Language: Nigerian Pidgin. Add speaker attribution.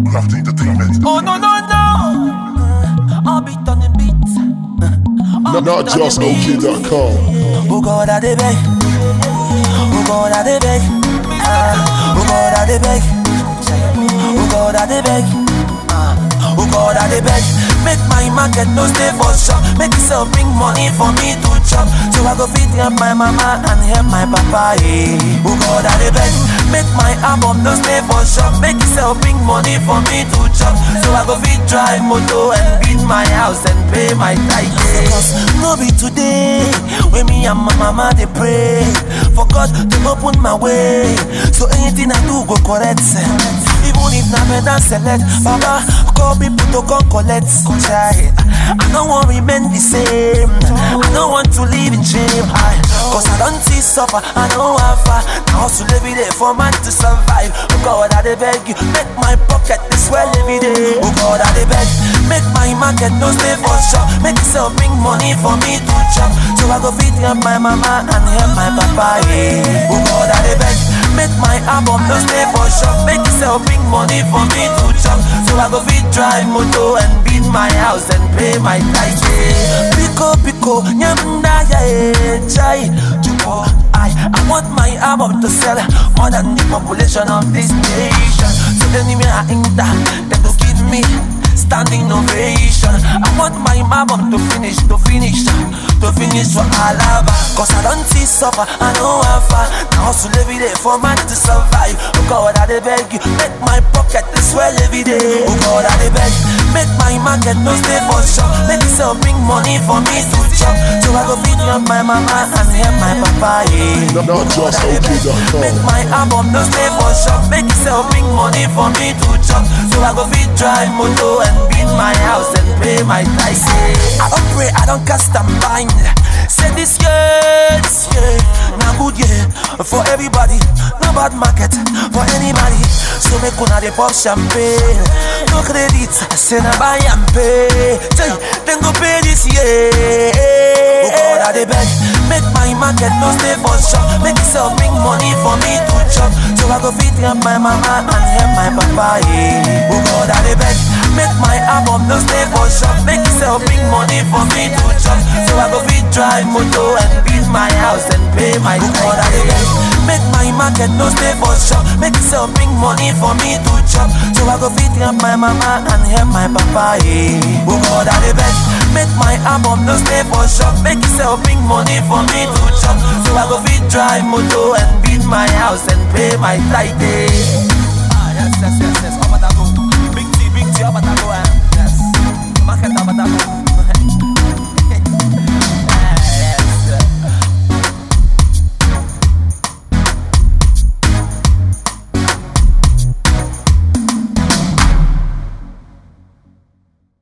Speaker 1: Craft Entertainment.
Speaker 2: Oh no no no! I'll beat on the beat.
Speaker 1: Not, not just OK.com.
Speaker 2: Oh God, I dey beg. Oh God, I dey beg. Ah, Oh God, I dey beg. Oh God, I dey beg. Ah, Oh God, I dey beg. Make my market no stay for shop. Make yourself bring money for me to chop. So I go feed help my mama and help my papa. Yeah. Oh God, I dey beg. Make my album no stay for shop. Make yourself bring money for me to chop. So I go feed drive motor and build my house and pay my tithe. Yeah. Cause no be today when me and my mama dey pray for God to open my way. So anything I do go correct. Even if na better select, Baba call people to come collect. Chai, I don't want remain the same. I don't want to live in shame. I, Cause I don't see suffer, I don't have far. Now hustle every day for man to survive. Oh God, I dey beg you, make my pocket this swell every day. Oh God, I dey beg, make my market no stay for shop. Make yourself bring money for me to chop. So I go feed help my mama and help my papa. Yeah. Oh God, I dey beg, make my album no stay for shop. Make yourself bring money for me to chop. So I go feed drive motor and build my house and pay my tithe. Yeah. Pico pico, nyamda ya eh, chai. Chupo, I, I want my album to sell more than the population of this nation. So anywhere I enter, they go give me standing ovation. I want my album to finish, to finish, to finish for Alaba. Cause I don't see suffer, I know how far. Now hustle every day for man to survive. Oh God, I dey beg you, make my pocket to swell every day. Oh God, I dey beg, make my market no stay for shop. Make yourself bring money for me to chop. So I go feed help my mama and help my papa. Yeah.
Speaker 1: Not, not just
Speaker 2: Make
Speaker 1: OK.com.
Speaker 2: my album no stay for shop. Make yourself bring money for me to chop. So I go feed drive motor and build my house and pay my tithe. I don't pray, I don't cast and bind. Say this year, this year, now good year for everybody. No bad market for anybody. So make una dey pop champagne. No credit, I say na buy and pay. Say, then go pay this year. Oh God, I dey beg, make my market no stay for shop. Make yourself bring money for me to chop. So I go feed help my mama and help my papa. Yeah. Oh God, I dey beg, make my album no stay for shop. Make yourself bring money for me to chop. So I go feed drive motor and build my house and pay my oh God, I dey beg, make my market no stay for shop. Make yourself bring money for me to chop. So I go feed help my mama and help my papa. Yeah. Oh God, I dey beg, make my album no stay for shop. Make yourself bring money for me to chop. So I go feed drive motor and build my house and pay my tithe. Ah, yes, yes, yes, yes. Over